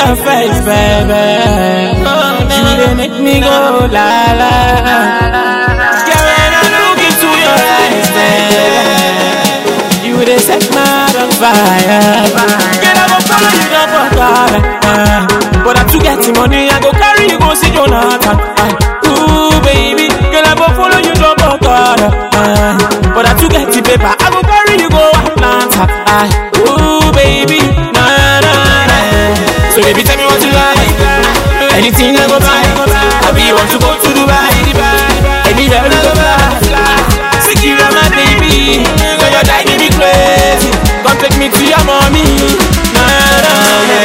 your face, baby. You dey make me go la la. Girl, when I look into your eyes, baby, you dey set my heart on fire. Girl, I go follow you down for God. But I too get the money, I go carry you go see Jonathan. Uh, Ooh, baby, girl, I go follow you down for God. Uh, But I too get the paper, I go carry you go Atlanta. Uh, Ooh, baby, na na na. So baby, tell me what you like. Anything I go buy. I be want to go to Dubai. Anywhere I go fly. Secure my baby. Girl, you're driving me crazy. Come take me to your mommy. Na na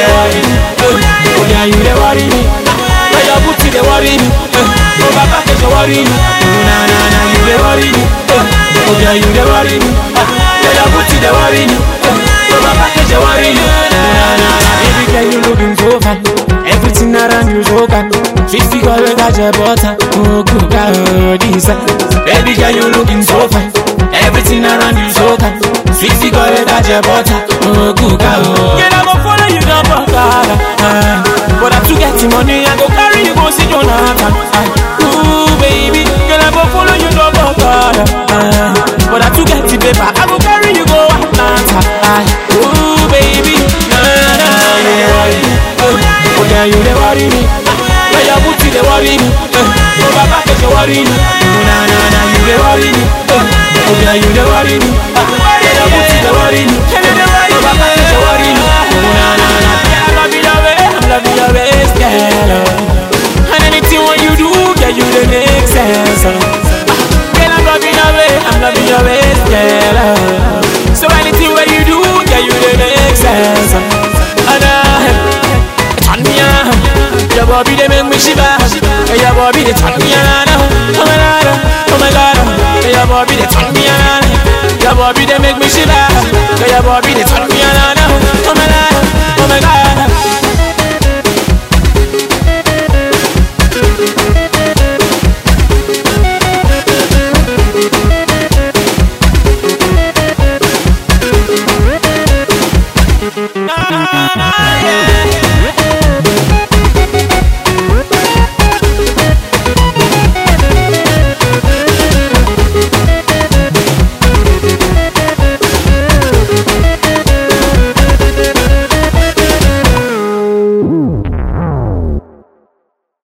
na. Oh yeah, you they worry me. Where your booty they worry me. Eh, Oh Baba, they worry me. Oh na na na, you they worry me. Eh, Oh yeah, you they worry me. Ah, Where your booty they worry me. Eh, Oh Baba, they worry me. Oh na na na, baby girl you looking so fine. Everything around you so kind. Sweet figure we got your butter. Oh good God, oh this. Baby girl you looking so fine. Everything around you so kind. Sweet figure we got your butter. Oh good God, oh. Girl I go follow you down for God. Uh, but I too get the money, I go carry you go see Jonathan. Uh, ooh baby, girl I go follow you down for God. Uh, but I too get the paper, I go carry you go Atlanta. Uh, ooh baby, na na na. Oh yeah, you they worry me. Where your booty they worry me. Uh, oh Baba, they worry me. Oh na na na, you they worry me. Uh, oh yeah, you they worry me. Uh, where your booty they worry me. Oh Baba, they worry me. Oh na na na, girl I love you your way, I love you your ways, girl. oh. And anything what you do, yeah, you they make sense. oh. Girl, I'm loving your way, I'm loving your ways, girl. oh. So anything what you do, yeah, you they make sense. oh. And uh, turn me on. Your body they make me shiver. Hey, Your body they turn me on. Oh my god, oh my god. Hey, Your body they turn me on. Your body they make me shiver. Hey, Your body they turn me on. Oh my god, oh my god. Na, na, na, yeah.